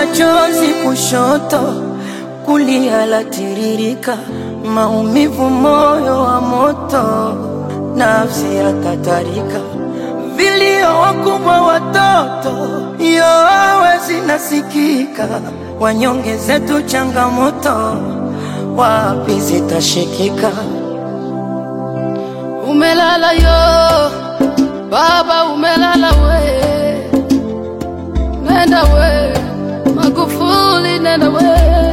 chozi kushoto, kulia latiririka, maumivu moyo wa moto, nafsi yatatarika, vilio wakubwa watoto, yowe zinasikika, wanyonge zetu changamoto, wapi zitashikika? Umelala yo baba, umelala we, nenda we Magufuli, nenda we,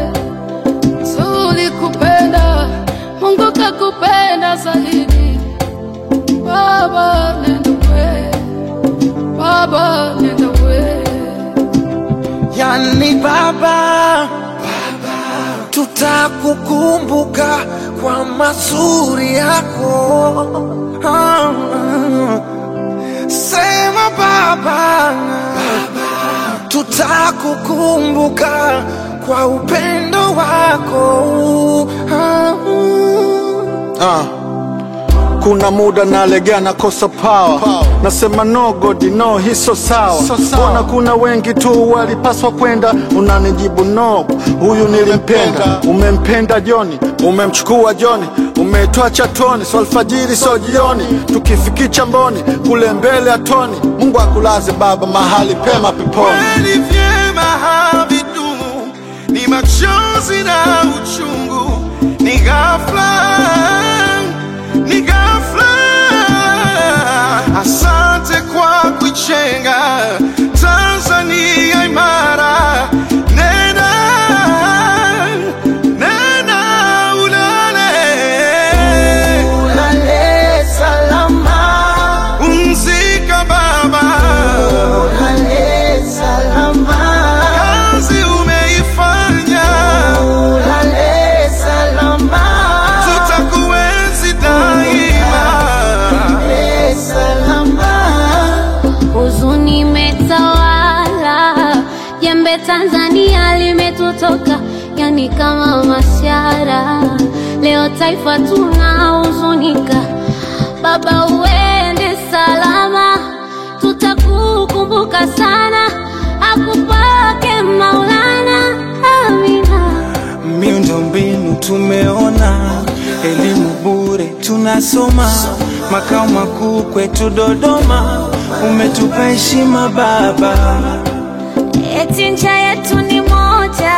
tulikupenda, Mungu kakupenda zaidi. Baba nenda we, baba nenda we, Yani baba, tutakukumbuka kwa mazuri yako. Ah, Sema baba, tutakukumbuka kwa upendo wako. Ah, Ah. Kuna muda nalegea nakosa power. Nasema no god no hiso sawa So sawa. Mbona kuna wengi tu walipaswa kwenda unanijibu no huyu nilimpenda umempenda Joni umemchukua Joni umetoa chatoni so alfajiri so jioni tukifikicha mboni kule mbele ya toni Mungu akulaze baba mahali pema peponi Kweli vyema havidumu, ni machozi na uchungu, ni ghafla, ni ghafla. Asante kwa kuichenga Tanzania imara. Nena, nena ulale, Ulale salama, umzika baba, ulale salama, kazi umeifanya. ulale salama, tutakuenzi daima. ulale salama. Huzuni imetawala, jembe Tanzania limetutoka, yani kama mashara. Leo taifa tunahuzunika, baba uende salama, tutakukumbuka sana, akupake Maulana, amina. Miundombinu tumeona, elimu bure tunasoma, makao makuu kwetu Dodoma, umetupa heshima baba. Eti ncha yetu ni moja,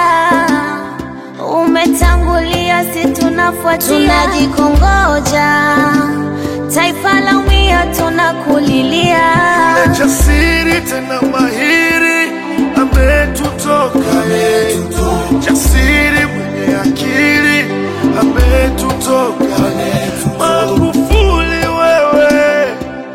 umetangulia, si tunafuatia, tunajikongoja, taifa la umia, tunakulilia. Jasiri tena mahiri ametutoka ye, jasiri mwenye akili ametutoka. Magufuli wewe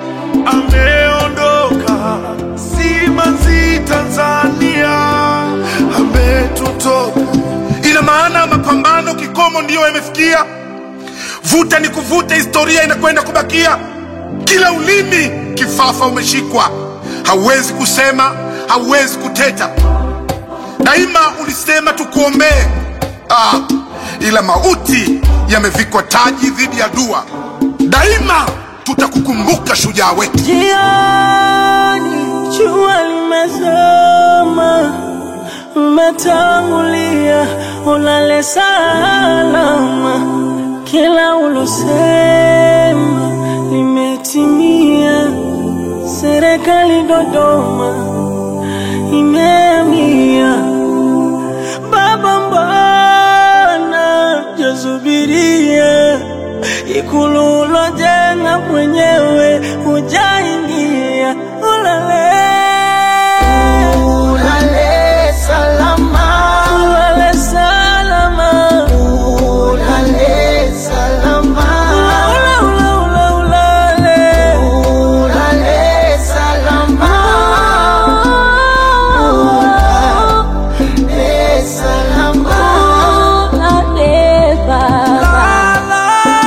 ameondoka, simanzi Tanzania ametutoka. Ina maana mapambano kikomo ndiyo yamefikia. Vuta ni kuvuta, historia inakwenda kubakia. Kila ulimi kifafa umeshikwa, hauwezi kusema, hauwezi kuteta. Daima ulisema tukuombee, ah, ila mauti yamevikwa taji dhidi ya dua. Daima tutakukumbuka shujaa wetu. Jioni jua limezama, umetangulia, ulale salama, kila ulosema limetimia. Serikali Dodoma imeamia, baba, mbona jasubiria ikulu ulojenga mwenyewe hujaingia, ulale Ulale salama, ulale salama, ulale salama, ula ula ula ulale ulale salama, ulale salama. Ulale baba.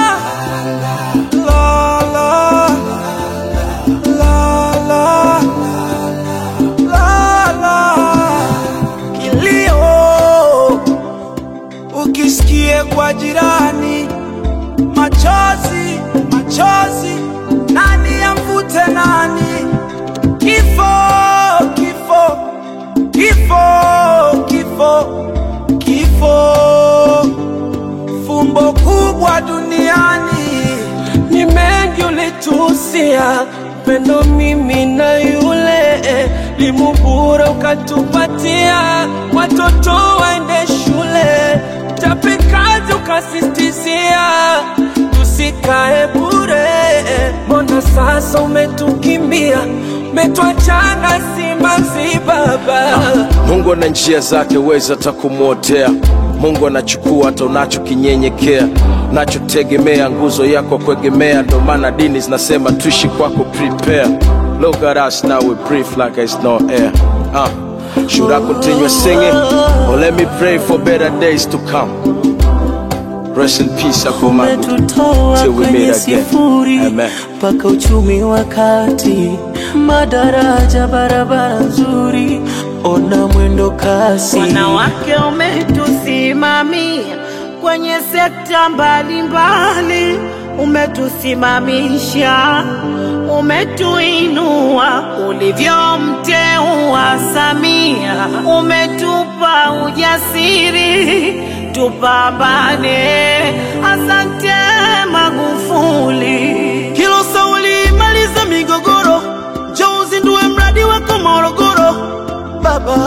kilio ukisikie kwa jirani, machozi machozi, nani amvute nani? Kifo kifo kifo kifo, kifo, fumbo kubwa duniani. Ni mengi ulituhusia, pendo mimi na yule, limubura ukatupatia, watoto waende shule, chapikazi ukasistizia, tusikae bure. Mbona sasa umetukimbia, umetuachana simanzi baba Mungu ana njia zake, weza hata kumwotea. Mungu anachukua hata unachokinyenyekea, unachotegemea, nguzo yako kuegemea. Ndo maana dini zinasema tuishi kwako, prepare. Look at us now, we breathe like it's no air. Uh, should I continue singing or let me pray for better days to come? Rest in peace, Akomagu, umetutoa till we kwenye meet again. sifuri Amen. mpaka uchumi wa kati, madaraja, barabara nzuri, ona mwendo kasi. Wanawake umetusimamia kwenye sekta mbalimbali, umetusimamisha, umetuinua ulivyomteua Samia, umetupa ujasiri tupambane. Asante Magufuli. Hilo sauli maliza migogoro, njoo uzindue mradi wako Morogoro. Baba,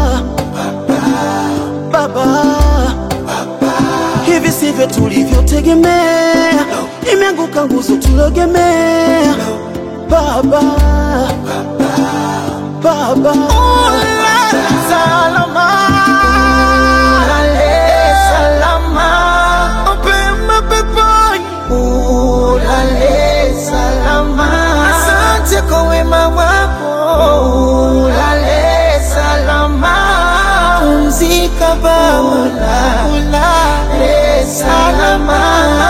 baba, hivi sivyo tulivyotegemea, imeanguka nguzo tulogemea. Baba, baba, salama ulale salama mapema peponi. ulale salama asante kwa wema wako ulale salama pumzika baba ulale salama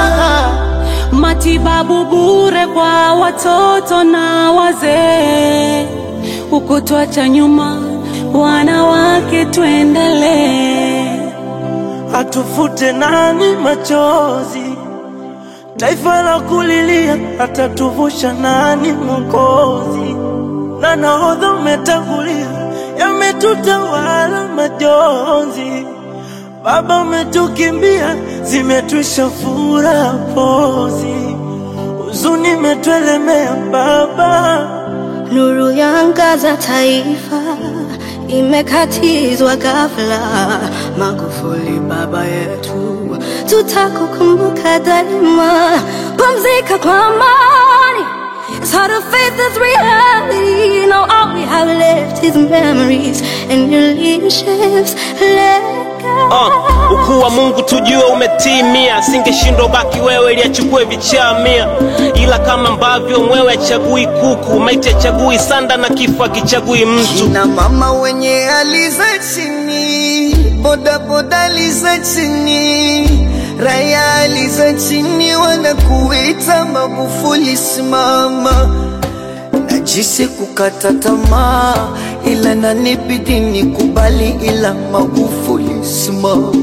matibabu bure kwa watoto na wazee, ukutwacha nyuma wanawake, tuendelee. atufute nani machozi, taifa la kulilia, atatuvusha nani Mwokozi? Na nahodha umetangulia, yametutawala majonzi. Baba umetukimbia, zimetwisha furaha pozi, huzuni imetuelemea Baba. Nuru ya angaza taifa imekatizwa ghafla. Magufuli baba yetu, tutakukumbuka daima. Pumzika kwa amani. It's hard to face this reality. Now all we have left is memories and your leadership's legacy. Uh, ukuu wa Mungu tujue umetimia, singeshindwa baki wewe ili achukue vichaa mia, ila kama ambavyo mwewe achagui kuku, maiti achagui sanda na kifo akichagui mtu. na mama wenye hali za chini, bodaboda hali za chini, raya hali za chini, wanakuita Magufuli simama. Najisi kukata tamaa, ila nanibidi nikubali, ila Magufuli simama.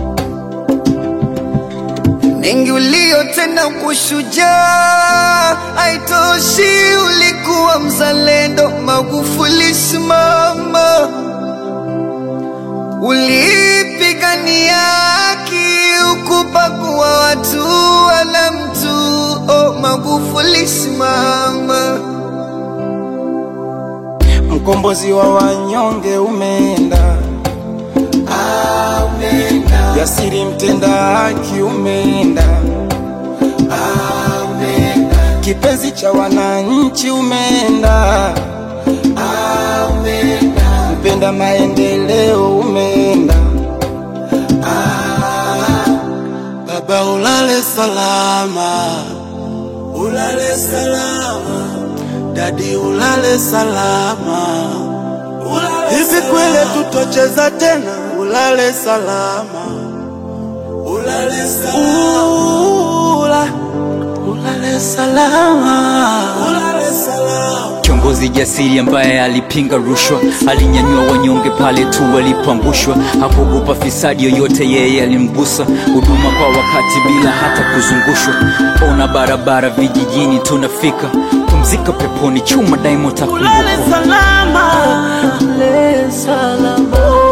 mengi uliyotenda kushujaa, haitoshi, ulikuwa mzalendo. Magufuli simama, ulipigania haki, ukubagua watu wala mtu. Oh, Magufuli simama. Mkombozi wa wanyonge umeenda, jasiri mtenda haki umeenda, kipenzi cha wananchi umeenda, mpenda maendeleo umeenda. Baba ulale salama, ulale salama, dadi ulale salama. Hivi kweli tutocheza tena? Ulale salama, ulale salama, Ula, ulale salama, ulale salama. Kiongozi jasiri ambaye alipinga rushwa, alinyanyua wanyonge pale tu walipoangushwa, hakuogopa fisadi yoyote, yeye alimgusa. Huduma kwa wakati bila hata kuzungushwa, ona barabara vijijini tunafika, pumzika peponi, chuma daima Ulale utakumbukwa. salama, ulale salama.